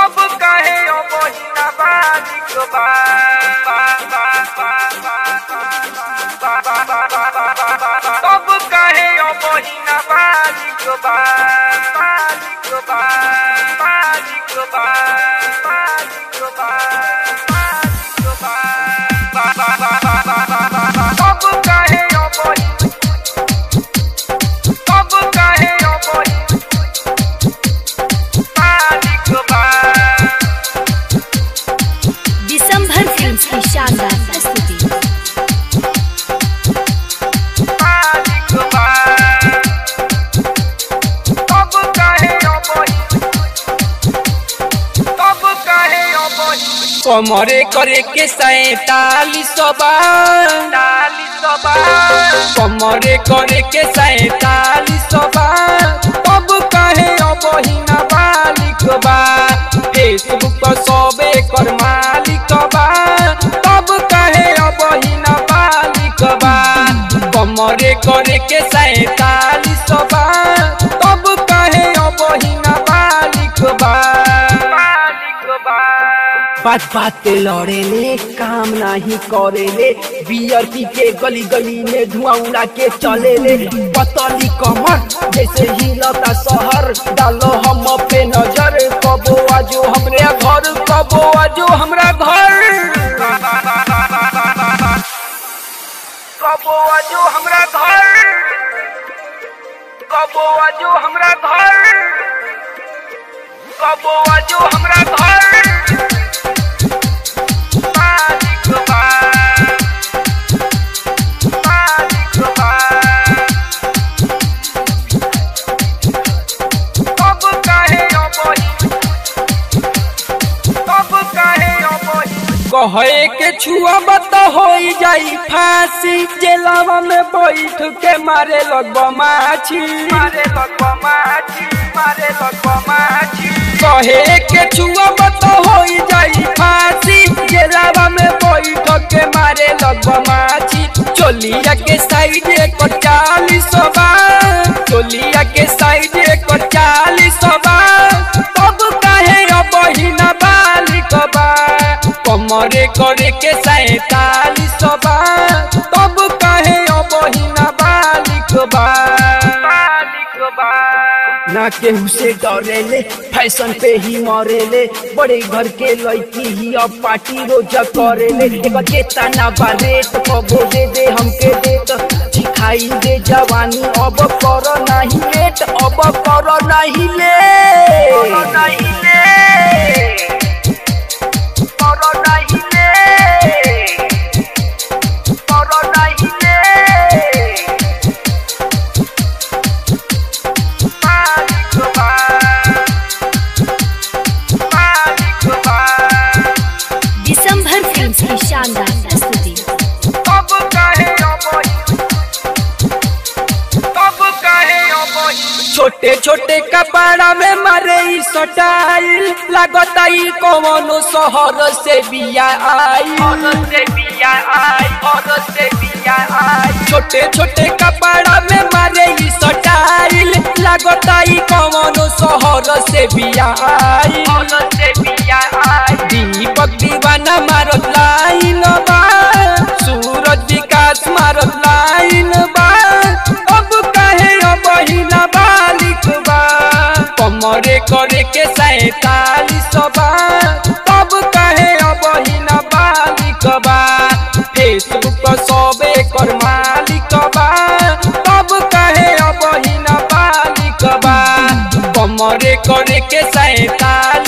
सब काहे ओ बहिना बालिक बा बा बा बा बा बा बा बा बा बा बा बा सब काहे ओ बहिना बालिक बा बालिक बा बालिक बा बालिक बा बालिक बा बा बा बा बा बा बा बा बा सब काहे ओ बहिना सब काहे ओ बहिना बालिक बा दिसंबर फिल्म्स की शानदार प्रस्तुति मालिक बा सब काहे अबही सब काहे अबही कमरे करे के सैतालीस बा चालीस बा कमरे करे के सैतालीस बा तब कहे अबहिना बालिक बा फेसबुक पर सबे कर मालिक बा तब कहे अबहिना बालिक बा कमरे करे के सैतालीस बा तब कहे अबहिना बालिक बा मालिक बा बात बात पे लड़ेले काम नहीं करेले बियर पी के गली गली में धुआं उड़ा के चलेले पतली कमर जैसे हिलता शहर डालो हम पे नजर कबो आजो हमरे घर कबो आजो हमरा घर कबो आजो हमरा घर कबो आजो हमरा घर कबो आजो हमरा घर मालिक बा मालिक बा सब काहे अबही सब काहे अबही कहे के छुआ बत हो जाई फांसी जेलवा में बैठ के मारे लगब माछी मारे लगवा माछी मारे लगवा माछी कहे के छुआ बत हो जाई फांसी जेलवा में बैठ के मारे लगब माछी चोलिया के साइड एक चालीस बा चोलिया के साइड एक चालीस बा तब काहे बहिना बालिक बा कमरे करे के सैतालीस बा तब काहे बहिना बालिक बा मालिक बा ना केहू से डरेले फैशन पे ही मरेले बड़े घर के लड़की ही अब पार्टी रोज करेले एगो जेता ना बा रेट कबो दे दे हमके देत सिखाई दे जवानी अब कर नहीं लेट अब कर नहीं लेट करो नहीं ले करो नहीं ले करो नहीं ले मालिक बा मालिक बा दिसंबर फिल्म्स की शानदार प्रस्तुति सब काहे अबही सब काहे अबही छोटे छोटे कपड़ा में मारे ई सटाइल लगता ई कौनो शहर से बिया आई और से बिया आई और से बिया आई छोटे छोटे कपड़ा में मारे ई सटाइल लगता ई कौनो शहर से बिया आई और से बिया आई दीपक दीवाना मारत लाइन बा सूरज विकास मारत लाइन बा अब कहे बहिना बालिक बा कमरे करे के सैतालीस बा तब कहे बहिना बालिक बा फेसबुक पर सबे कर मालिक बा तब कहे बहिना बालिक बा कमरे करे के सैतालीस